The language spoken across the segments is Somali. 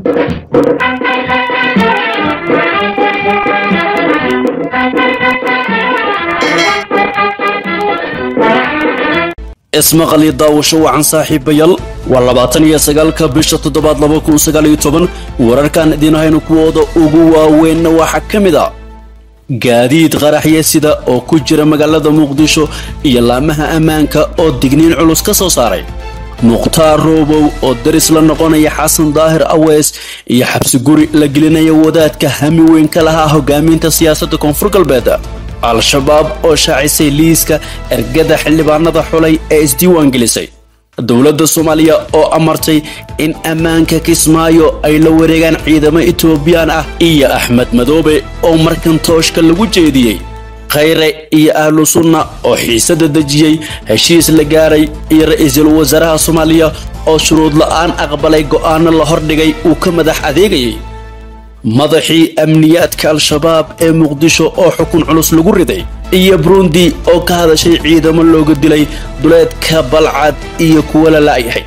ismaqali daawasho wacan saaxiibayaal waa labaatan iyo sagaalka bisha toddobaad laba kun sagaal iyo toban wararkan idiin haynu kuwooda ugu waaweynna waxaa ka mid a gaadiid qaraxya sida oo ku jira magaalada muqdisho iyo laamaha ammaanka oo digniin culus ka soo saaray mukhtaar roobow oo daris la noqonaya xasan daahir aweys iyo xabsi guri la gelinaya wadaadka hami weyn ka lahaa hogaaminta siyaasadda koonfur galbeed al-shabaab oo shaacisay liiska ergada xildhibaanada xulay ee isdiiwaangelisay dowladda soomaaliya oo amartay in ammaanka kismaayo ay la wareegaan ciidamo etoobiyaan ah iyo axmed madoobe oo markan tooshka lagu jeediyey khayre iyo ahlu sunna oo xiisada dejiyey heshiis la gaaray iyo ra-iisul wasaaraha soomaaliya oo shuruud la'aan aqbalay go'aano la hordhigay uu ka madax adeegayay madaxii amniyaadka al-shabaab ee muqdisho oo xukun culus lagu riday iyo burundi oo ka hadashay ciidamo looga dilay duleedka balcad iyo kuwa la la'yahay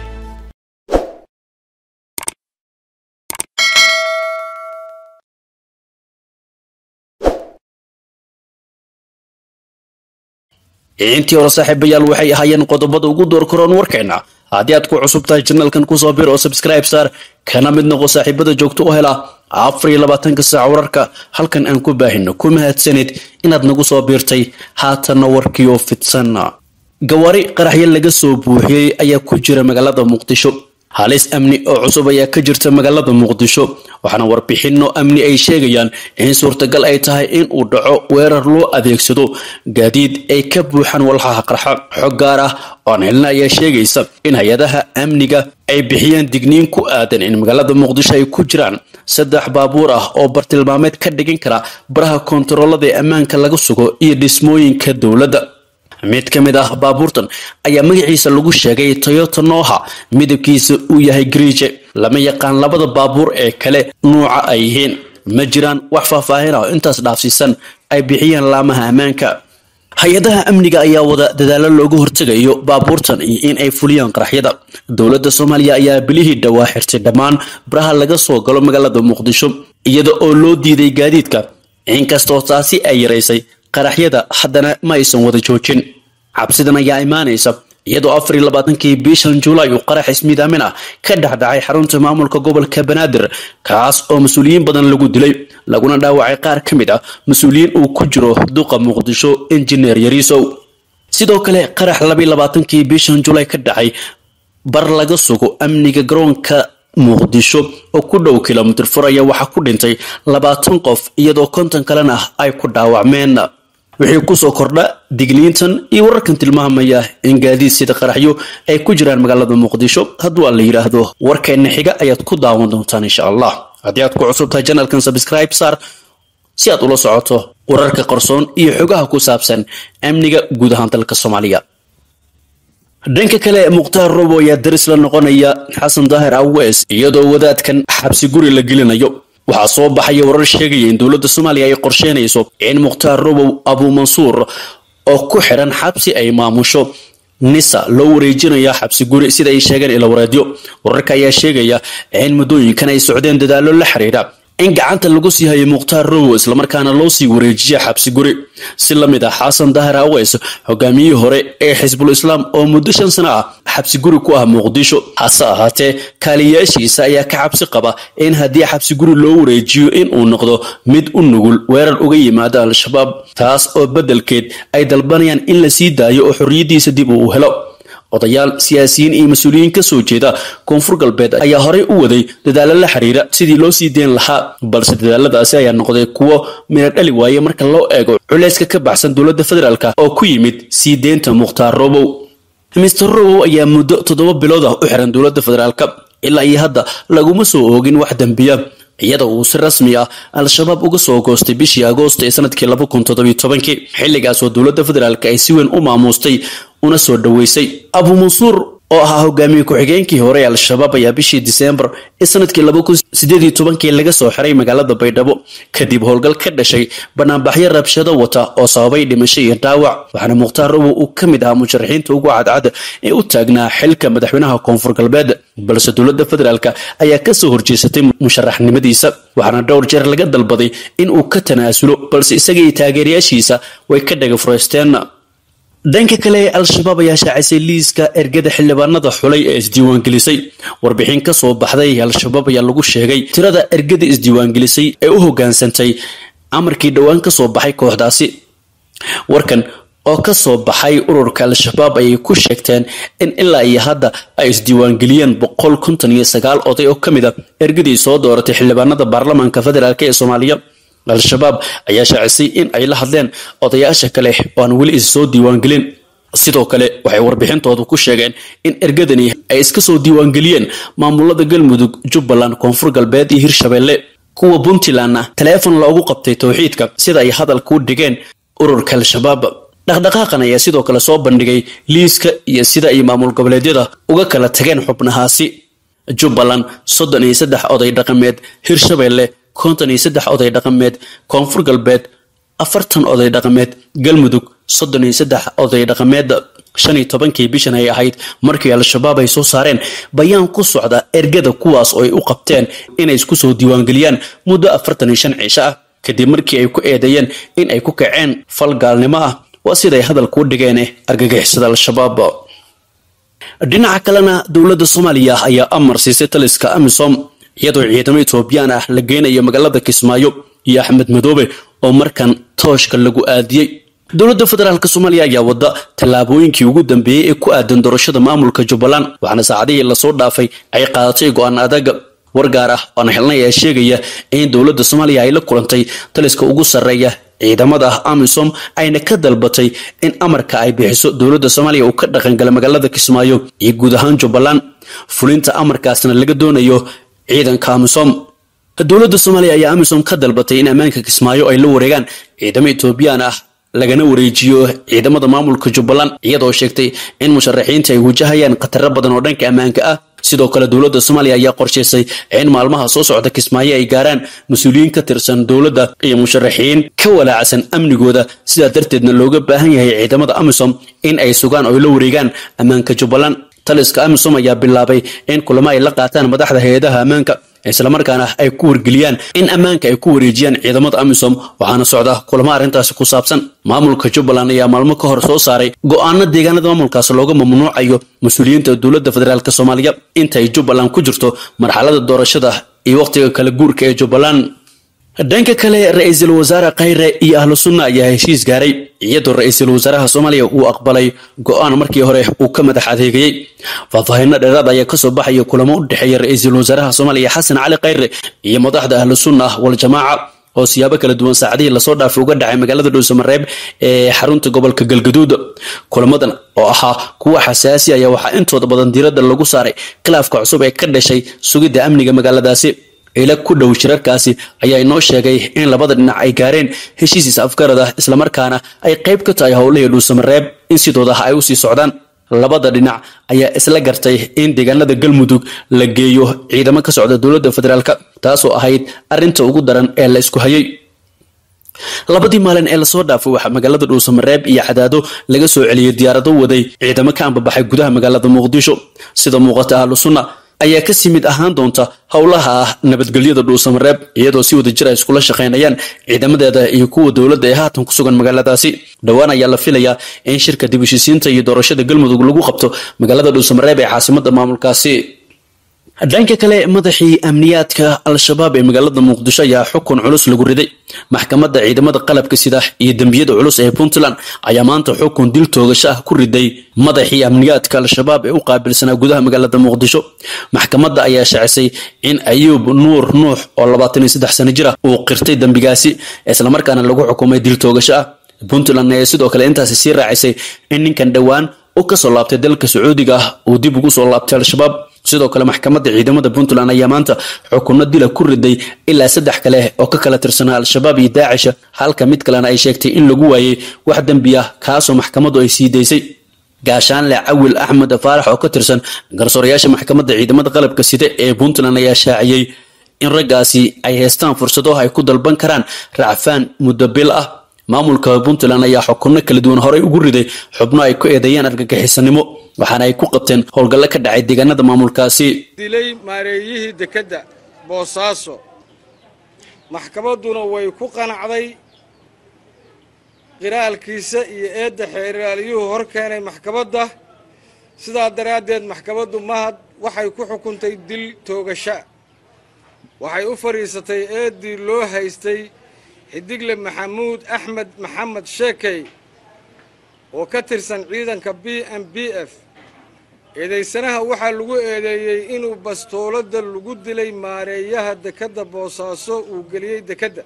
intii hore saaxiibayaal waxay ahaayeen qodobada ugu door karoon warkeenna haddii aad ku cusub tahay janalkan kusoo bir oo subscribe saar kana mid noqo saaxiibada joogto u hela afar iyo labaatanka saac wararka halkan aan ku baahino ku mahadsanid inaad nagu soo biirtay haatanna warkiioo fidsan gawaari qaraxyo laga soo buuxiyey ayaa ku jira magaalada muqdisho halis amni oo cusub ayaa ka jirta magaalada muqdisho waxaana warbixinno amni ay sheegayaan in suurtagal ay tahay in uu dhaco weerar loo adeegsado gaadiid ay ka buuxaan walxaha qarxa xog gaar ah oan helna ayaa sheegaysa in hay-adaha amniga ay bixiyeen digniin ku aadan in magaalada muqdisho ay ku jiraan saddex baabuur ah oo bartilmaameed ka dhigin kara baraha koontaroolada ee ammaanka laga sugo iyo dhismooyinka dowladda mid ka mid ah baabuurtan ayaa magaciisa lagu sheegay toyota noha midabkiisa uu yahay griije lama yaqaan labada baabuur ee kale nuuca ay yihiin ma jiraan wax faahfaahin ah oo intaas dhaafsiisan ay bixiyeen laamaha ammaanka hay-adaha amniga ayaa wada dadaalo looga hortegayo baabuurtan iyo in ay fuliyaan qaraxyada dowladda soomaaliya ayaa bilihii dhowaa xirtay dhammaan baraha laga soo galo magaalada muqdisho iyada oo loo diiday gaadiidka inkastoo taasi ay yaraysay qaraxyada haddana ma aysan wada joojin cabsidan ayaa imaanaysa iyadoo afar iyo labaatankii bishan julaay uu qarax ismiidaamin ah ka dhexdhacay xarunta maamulka gobolka banaadir kaas oo mas-uuliyiin badan lagu dilay laguna dhaawacay qaar ka mid ah mas-uuliyiin uu ku jiro duqa muqdisho injineer yariisow sidoo kale qarax labaiyo labaatankii bishan julaay ka dhacay bar laga sugo amniga garoonka muqdisho oo ku dhow kilomitir fur ayaa waxaa ku dhintay labaatan qof iyadoo konton kalena ay ku dhaawacmeen wixii kusoo kordha digniintan iyo wararkan tilmaamaya in gaadiid sida qaraxyo ay ku jiraan magaalada muqdisho hadduu aan la yidhaahdo warkeenna xiga ayaad ku daawan doontaan insha allah haddii aad ku cusub tahay janalkan subscribe saar si aad ula socoto wararka qarsoon iyo xogaha ku saabsan amniga guud ahaan dalka soomaaliya dhanka kale mukhtaar robo ayaa daris la noqonaya xasan daahir aweys iyadoo wadaadkan xabsi guri la gelinayo waxaa soo baxaya warar sheegaya in dowladda soomaaliya ay qorsheynayso in mukhtaar robow abuumansuur oo ku xidhan xabsi ay maamusho nisa loo wareejinaya xabsi guri sida ay sheegeen ilawareedyo wararka ayaa sheegaya in muddooyinkan ay socdeen dadaallo la xiriira in gacanta lagu sii hayo mukhtaar robow islamarkaana loo sii wareejiya xabsi guri si la mid ah xasan dahir aweys hogaamiyihii hore ee xisbul islaam oo muddo shan sano ah xabsi guri ku ah muqdisho hase ahaatee kaaliyaashiisa ayaa ka xabsi qaba in haddii xabsi guri loo wareejiyo in uu noqdo mid u nugul weerar uga yimaada al-shabaab taas oo beddelkeed ay dalbanayaan in la sii daayo oo xorriyaddiisa dib uu helo odayaal siyaasiyiin iyo mas-uuliyiin ka soo jeeda koonfur galbeed ayaa horey u waday dadaalo la xiriira sidii loo sii deen lahaa balse dadaaladaasi ayaa noqday kuwo mina dhali waaye marka loo eego culayska ka baxsan dowladda federaalk oo ku yimid sii deynta mukhtaar robow mister robow ayaa muddo toddoba bilood ah u xiran dowladda federaalk ilaa iyo hadda laguma soo oogin wax dembiya iyada uu si rasmi ah al-shabaab uga soo goostay bishii agoost ee sanadkii laba kun toddobiyo tobankii xilligaas oo dowladda federaalk ay si weyn u maamuustay una soo dhoweysay abuumansuur oo ahaa hogaamiye ku-xigeenkii hore ee al-shabaab ayaa bishii diseembar ee sanadkii laba kun sideed iyo tobankii laga soo xiray magaalada baydhabo kadib howlgal ka dhashay banaanbaxyo rabshado wata oo sababay dhimasho iyo dhaawac waxaana mukhtaar robow uu ka mid ahaa musharaxiinta ugu cadcad ee u taagnaa xilka madaxweynaha koonfur galbeed balse dowladda federaalk ayaa kasoo horjeesatay musharaxnimadiisa waxaana dhowr jeer laga dalbaday in uu ka tanaasulo balse isaga iyo taageerayaashiisa way ka dhaga fureysteen dhanka kale al-shabaab ayaa shaacisay liiska ergada xildhibaanada xulay ee isdiiwaangelisay warbixin ka soo baxday al-shabaab ayaa lagu sheegay tirada ergada isdiiwaangelisay ee u hogaansantay amarkii dhowaan ka soo baxay kooxdaasi warkan oo ka soo baxay ururka al-shabaab ayay ku sheegteen in ilaa iyo hadda ay isdiiwaangeliyeen boqol konton iyo sagaal oday oo ka mid a ergadii soo dooratay xildhibaanada baarlamaanka federaalk ee soomaaliya al-shabaab ayaa shaacisay in ay la hadleen odayaasha kale oo aan weli is soo diiwaangelin sidoo kale waxay warbixintoodu ku sheegeen in ergadani ay iska soo diiwaangeliyeen maamulada galmudug jubbaland koonfur galbeed iyo hirshabeelle kuwa puntlandna taleefon loogu qabtay towxiidka sida ay hadalka u dhigeen ururka al-shabaab dhaqdhaqaaqan ayaa sidoo kale soo bandhigay liiska iyo sida ay maamul goboleedyada uga kala tageen xubnahaasi jubbaland soddon iyo saddex oday dhaqameed hirshabeelle konton iyo saddex oday dhaqameed koonfur galbeed afartan oday dhaqameed galmudug soddon iyo saddex oday dhaqameed shan iyo tobankii bishan ay ahayd markii al-shabaab ay soo saareen bayaan ku socda ergada kuwaas oo ay u qabteen inay isku soo diiwaangeliyaan muddo afartan iyo shan ciisho ah kadib markii ay ku eedeeyeen in ay ku kaceen fal gaalnimo ah waa siday hadalka u dhigeen argagixisada al-shabaab dhinaca kalena dowladda soomaaliya ayaa amar siisay taliska amisom iyadoo ciidamo etoobiyaan ah la geynayo magaalada kismaayo iyo axmed madoobe oo markan tooshka lagu aadiyey dowladda federaalk soomaaliya ayaa wada tallaabooyinkii ugu dambeeyey ee ku aadan doorashada maamulka jubbaland waxaana saacadihii lasoo dhaafay ay qaadatay go-aan adaga war gaar ah oan xilnay ayaa sheegaya in dowladda soomaaliya ay la kulantay taliska ugu sarreeya ciidamada amisom ayna ka dalbatay in amarka ay bixiso dowladda soomaaliya uu ka dhaqangala magaalada kismaayo iyo guud ahaan jubbaland fulinta amarkaasna laga doonayo ciidanka amisom dowladda soomaaliya ayaa amisom ka dalbatay in ammaanka kismaayo ay la wareegaan ciidamo etoobiyaan ah lagana wareejiyo ciidamada maamulka jubbaland iyadoo sheegtay in musharaxiinta ay wajahayaan khataro badan oo dhanka ammaanka ah sidoo kale dowladda soomaaliya ayaa qorshaysay in maalmaha soo socda kismaayo ay gaaraan mas-uuliyiin ka tirsan dowladda iyo musharaxiin ka walaacsan amnigooda sidaa darteedna looga baahan yahay ciidamada amisom in ay sugaan oo la wareegaan ammaanka jubbaland taliska amisom ayaa bilaabay in kulamo ay la qaataan madaxda hay-adaha ammaanka islamarkaana ay ku wargeliyaan in ammaanka ay ku wareejiyaan ciidamada amisom waxaana socda kulamo arrintaasi ku saabsan maamulka jubbaland ayaa maalmo ka hor soo saaray go-aano deegaanada maamulkaas looga mamnuucayo mas-uuliyiinta dowladda federaalk soomaaliya intaay jubbaland ku jirto marxalada doorashada iyo wakhtiga kala guurka ee jubbaland dhanka kale ra-iisul wasaare khayre iyo ahlu sunna ayaa heshiis gaaray iyadoo ra-iisul wasaaraha soomaaliya uu aqbalay go-aan markii hore uu ka madax adeegayey faahfaahinno dheeraad ayaa kasoo baxaya kulamo u dhexeeya ra-iisul wasaaraha soomaaliya xasan cali khayre iyo madaxda ahlu sunna waljamaaca oo siyaabo kala duwan saacadihii lasoo dhaafay uga dhacay magaalada dhuusamareeb ee xarunta gobolka galgaduud kulamadan oo ahaa kuwa xasaasi ayaa waxaa intooda badan diiradda lagu saaray khilaafka cusub ee ka dhashay sugidda amniga magaaladaasi ila ku dhow shirarkaasi ayaa inoo sheegay in labada dhinac ay gaareen heshiisiis afgarad ah islamarkaana ay qayb ka tahay howlihii dhuusamareeb in sidooda ay usii socdaan labada dhinac ayaa isla gartay in deegaanada galmudug la geeyo ciidamo ka socda dowladda federaalk taasoo ahayd arinta ugu daran ee la isku hayay labadii maalin ee lasoo dhaafay waxaa magaalada dhuusamareeb iyo cadaado laga soo celiyey diyaarado waday ciidamo ka ambabaxay gudaha magaalada muqdisho sida muuqata ahlu sunna ayaa kasii mid ahaan doonta howlaha ah nabadgelyada dhuusamareeb iyadoo si wada jir ay iskula shaqaynayaan ciidamadeeda iyo kuwa dowladda ee haatan ku sugan magaaladaasi dhowaan ayaa la filayaa in shirka dib heshiisiinta iyo doorashada galmudug lagu qabto magaalada dhuusamareeb ee caasimada maamulkaasi dhanka kale madaxii amniyaadka al-shabaab ee magaalada muqdisho ayaa xukun culus lagu riday maxkamadda ciidamada qalabka sida iyo dembiyada culus ee puntland ayaa maanta xukun dil toogasho ah ku riday madaxii amniyaadka al-shabaab ee u qaabilsanaa gudaha magaalada muqdisho maxkamadda ayaa shacisay in ayuub nuur nuux oo labaatan iyo saddex sano jir ah uu qirtay dembigaasi islamarkaana lagu xukumay dil toogasho ah puntland ayaa sidoo kale intaasi sii raacisay in ninkan dhowaan u kasoo laabtay dalka sacuudiga ah uu dib ugu soo laabtay al-shabaab sidoo kale maxkamadda ciidamada puntland ayaa maanta xukunno dila ku riday ilaa saddex kale oo ka kala tirsanaa al-shabaab iyo daacisha halka mid kalena ay sheegtay in lagu waayey wax dembi ah kaasoo maxkamaddu ay sii daysay gaashaanle cawil axmed faarax oo ka tirsan garsoorayaasha maxkamadda ciidamada qalabka sida ee puntland ayaa shaaciyey in raggaasi ay haystaan fursado ay ku dalban karaan racfaan muddo bil ah maamulka puntland ayaa xukunno kala duwan horey ugu riday xubno ay ku eedeeyaan argagixisanimo waxaana ay ku qabteen howlgallo ka dhacay deegaanada maamulkaasi dilay maareeyihii dekedda boosaaso maxkamadduna way ku qanacday qiraalkiisa iyo eedda xeeraaliyuhu hor keenay maxkamadda sidaa daraaddeed maxkamaddu mahad waxay ku xukuntay dil toogasha waxay u fadhiisatay eeddii loo haystay xidigle maxamuud axmed maxamed sheekey oo ka tirsan ciidanka b m b f eedaysanaha waxaa lagu eedeeyey inuu bastooladda lagu dilay maareeyaha dekedda boosaaso uu geliyey dekedda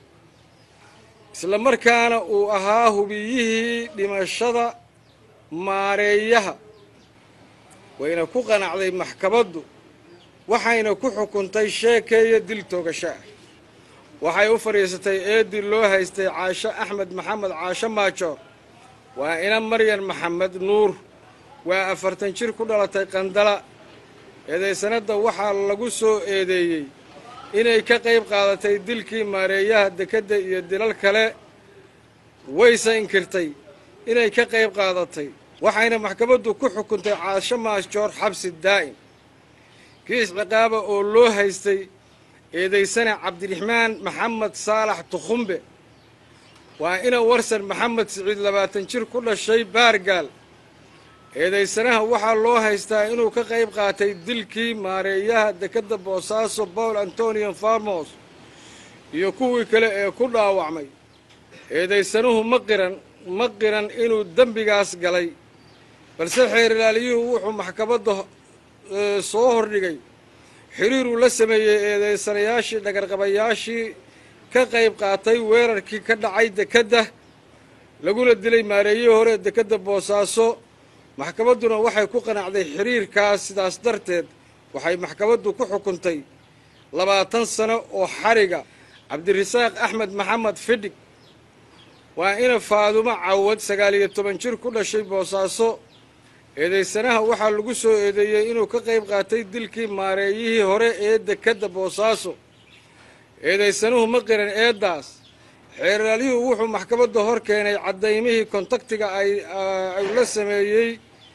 isla markaana uu ahaa hubiyihii dhimashada maareeyaha wayna ku qanacday maxkamaddu waxayna ku xukuntay sheekeeya dil toogasho ah waxay u fadhiisatay eeddii loo haystay caasho axmed maxamed caasho maajoor waa ina maryan maxamed nuur waa afartan jir ku dhalatay qandala eedaysanadda waxaa lagu soo eedeeyey inay ka qayb qaadatay dilkii maareeyaha dekedda iyo dilal kale wayse inkirtay inay ka qayb qaadatay waxayna maxkamaddu ku xukuntay caasho maajoor xabsi daa'im kiis ciqaaba oo loo haystay eedaysane cabdiraxmaan maxamed saalax tukhumbe waa ina warsan maxamed siciid labaatan jir ku dhashay baargaal eedaysanaha waxaa loo haystaa inuu ka qayb qaatay dilkii maareeyaha dekedda boosaaso paul antonian farmos iyo kuwii kale ee ku dhaawacmay eedaysanuhu ma qiran ma qiran inuu dembigaas galay balse xeerilaaliyuhu wuxuu maxkamadda soo hordhigay xiriiruu la sameeyey eedaysanayaashii dhagarqabayaashii ka qayb qaatay weerarkii ka dhacay dekedda laguna dilay maareeyihii hore dekedda boosaaso maxkamadduna waxay ku qanacday xiriirkaas sidaas darteed waxay maxkamaddu ku xukuntay labaatan sano oo xariga cabdirasaaq axmed maxamed fidhig waa ina faadumo cawad sagaal iyo toban jir ku dhashay boosaaso eedaysanaha waxaa lagu soo eedeeyey inuu ka qayb qaatay dilkii maareeyihii hore ee dekedda boosaaso eedaysanuhu ma qiran eeddaas xeeraalyuhu wuxuu maxkamadda hor keenay caddaymihii kontaktiga ay ay la sameeyey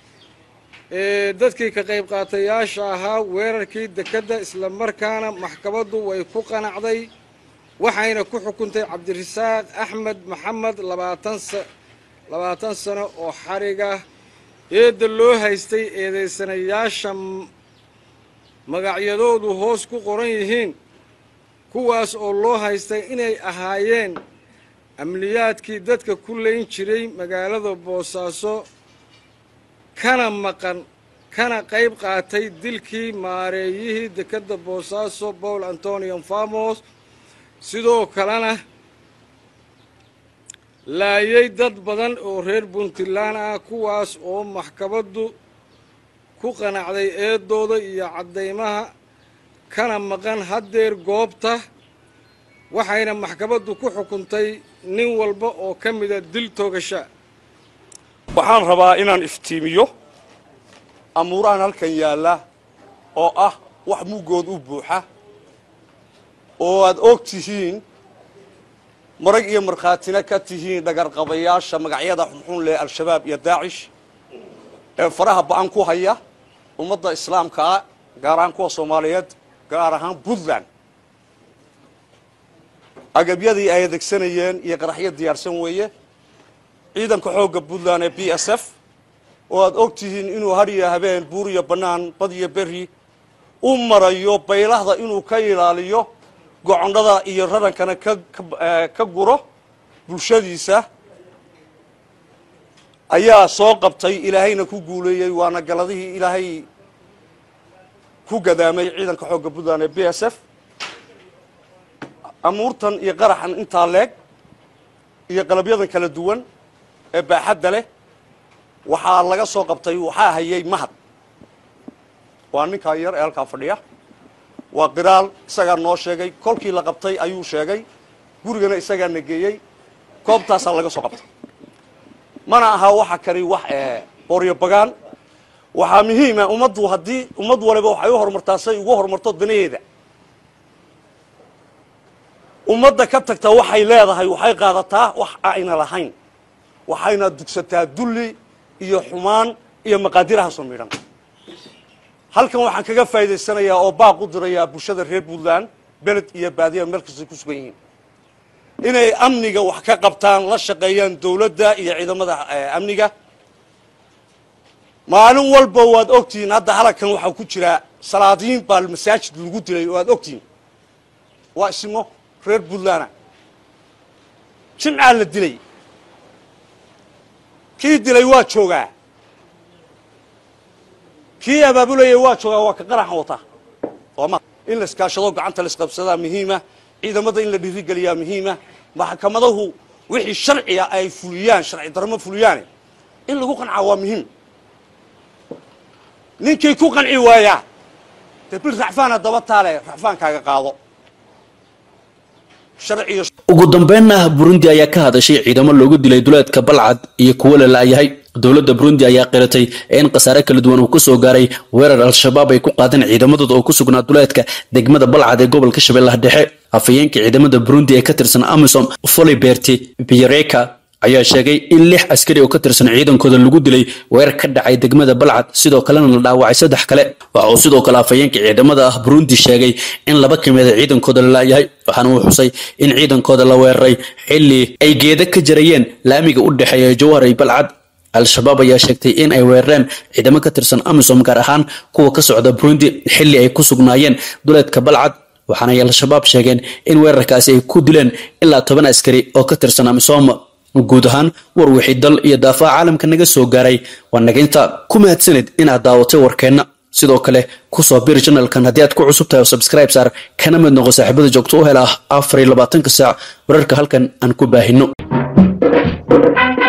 dadkii ka qayb qaatayaasha ahaa weerarkii dekedda isla markaana maxkamaddu way ku qanacday waxayna ku xukuntay cabdirasaaq axmed maxamed labaatan sa labaatan sano oo xariga eedda loo haystay eedaysanayaasha magacyadoodu hoos ku qoran yihiin kuwaas oo loo haystay inay ahaayeen amniyaadkii dadka ku layn jiray magaalada boosaaso kana maqan kana qayb qaatay dilkii maareeyihii dekedda boosaaso paul antonian farmos sidoo kalena laayay dad badan oo reer puntland ah kuwaas oo maxkamaddu ku qanacday eedooda iyo caddaymaha kana maqan haddeer goobta waxayna maxkamaddu ku xukuntay nin walba oo ka mida dil toogasha waxaan rabaa inaan iftiimiyo amuurahan halkan yaalla oo ah wax muggood u buuxa oo aad og tihiin marag iyo markhaatina ka tihiin dhagarqabayaasha magacyada xunxun leh al-shabaab iyo daacish ee faraha ba'an ku haya ummadda islaamkaa gaar ahaan kuwa soomaaliyeed gaar ahaan puntland agabyadii ay adeegsanayeen iyo qaraxyo diyaarsan weeye ciidanka xoogga puntland ee b s f oo aad og tihiin inuu hadhiyo habeen buur iyo bannaan bad iyo berri u marayo baylahda inuu ka ilaaliyo gocondhada iyo rarankana ka ka guro bulshadiisa ayaa soo qabtay ilaahayna ku guuleeyey waana galadihii ilaahay ku gadaamay ciidanka xoogga puntland ee b s f amuurtan iyo qaraxan intaa leeg iyo qalabyadan kala duwan ee baaxadda leh waxaa laga soo qabtay waxaa hayay mahad waa ninkaa yar ee halkaa fadhiya waa qiraal isagaa noo sheegay kolkii la qabtay ayuu sheegay gurigana isagaa na geeyey goobtaasaa laga soo qabtay mana aha waxa kani wax booryo bagaan waxaa muhiima ummaddu haddii ummad waliba waxay u horumartaa say ugu horumarto danaheeda ummadda ka tagta waxay leedahay waxay qaadataa wax ayna lahayn waxayna dugsataa dulli iyo xumaan iyo maqaadirahaasoo midhan halkan waxaan kaga faa'idaysanayaa oo baaq u dirayaa bulshada reer puntland beled iyo baadiya meel kastay ku sugan yihiin inay amniga wax ka qabtaan la shaqeeyaan dowladda iyo ciidamada amniga maalin walba waad ogtihiin hadda halkan waxaa ku jira salaadiin baa masaajid lagu dilay waad ogtihiin waa ismo reer puntland jimcaa la dilay kii dilay waa joogaa kii abaabulayay waa joogaa waa ka qaraxan wataa sooma in la iskaashado gacanta la isqabsadaa muhiima ciidamada in la dhiirigeliyaa muhiima maxkamadahu wixii sharciga ay fuliyaan sharci darmo fuliyaane in lagu qancaa waa muhiim ninkii ku qanci waayaa dee bil racfaana daba taale racfaankaaga qaado sharciyo ugu dambeynna burundi ayaa ka hadashay ciidamo loogu dilay duleedka balcad iyo kuwo la laayahay dowladda burundi ayaa qiratay in khasaare kala duwan uu ka soo gaaray weerar al-shabaab ay ku qaadeen ciidamadooda oo ku sugnaa duleedka degmada balcad ee gobolka shabeellaha dhexe afhayeenka ciidamada burundi ee ka tirsan amisom foliberti biyareka ayaa sheegay in lix askari oo ka tirsan ciidankooda lagu dilay weerar ka dhacay degmada balcad sidoo kalena la dhaawacay saddex kale waxa uu sidoo kale afhayeenka ciidamada ah burundi sheegay in laba ka mida ciidankooda la laayahay waxaana uu xusay in ciidankooda la weeraray xilli ay geeda ka jarayeen laamiga u dhexeeya jawhar iyo balcad al-shabaab ayaa sheegtay in ay weerareen ciidamo ka tirsan amisom gaar ahaan kuwa ka socda burundi xilli ay ku sugnaayeen duleedka balcad waxaana ay al-shabaab sheegeen in weerarkaasi ay ku dileen ilaa toban askari oo ka tirsan amisom guud ahaan war wixii dal iyo daafaha caalamka naga soo gaaray waa naginta ku mahadsanid inaad daawatay warkeenna sidoo kale kusoo bir janalkan haddii aad ku cusub tahay oo subscribe saar kana mid noqo saaxiibada joogto u hela afar iyo labaatanka saac wararka halkan aan ku baahino